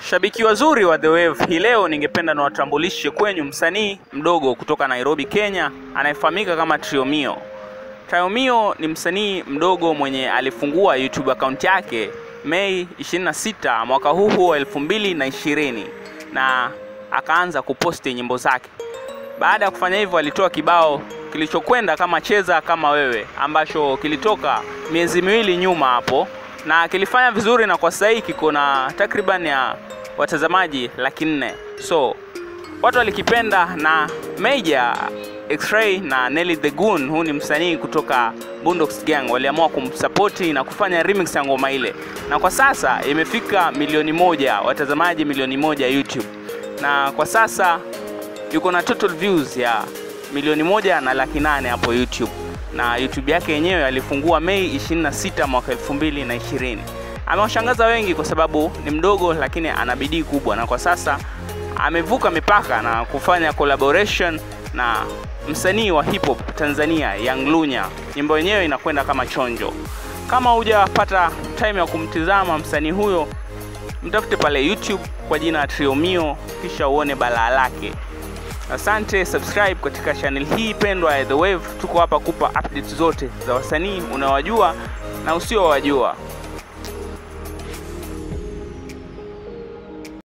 Shabiki wazuri wa The Wave, hii leo ningependa niwatambulishe kwenyu msanii mdogo kutoka Nairobi, Kenya anayefahamika kama Triomio. Triomio ni msanii mdogo mwenye alifungua YouTube account yake Mei 26 mwaka huu wa 2020 na akaanza kuposti nyimbo zake. Baada ya kufanya hivyo, alitoa kibao kilichokwenda kama cheza kama wewe ambacho kilitoka miezi miwili nyuma hapo na kilifanya vizuri, na kwa sasa hii kiko na takriban ya watazamaji laki nne. So watu walikipenda, na Major X-Ray na Nelly the Goon, huu ni msanii kutoka Bundox Gang, waliamua kumsapoti na kufanya remix ya ngoma ile, na kwa sasa imefika milioni moja watazamaji milioni moja YouTube, na kwa sasa yuko na total views ya milioni moja na laki nane hapo YouTube na YouTube yake yenyewe alifungua Mei 26 mwaka 2020. Amewashangaza wengi kwa sababu ni mdogo lakini ana bidii kubwa, na kwa sasa amevuka mipaka na kufanya collaboration na msanii wa hip hop Tanzania Young Lunya. Nyimbo yenyewe inakwenda kama chonjo. Kama hujapata time ya kumtizama msanii huyo, mtafute pale YouTube kwa jina Triomio, kisha uone balaa lake. Asante, subscribe katika channel hii pendwa ya The Wave. Tuko hapa kupa updates zote za wasanii unawajua na usiowajua.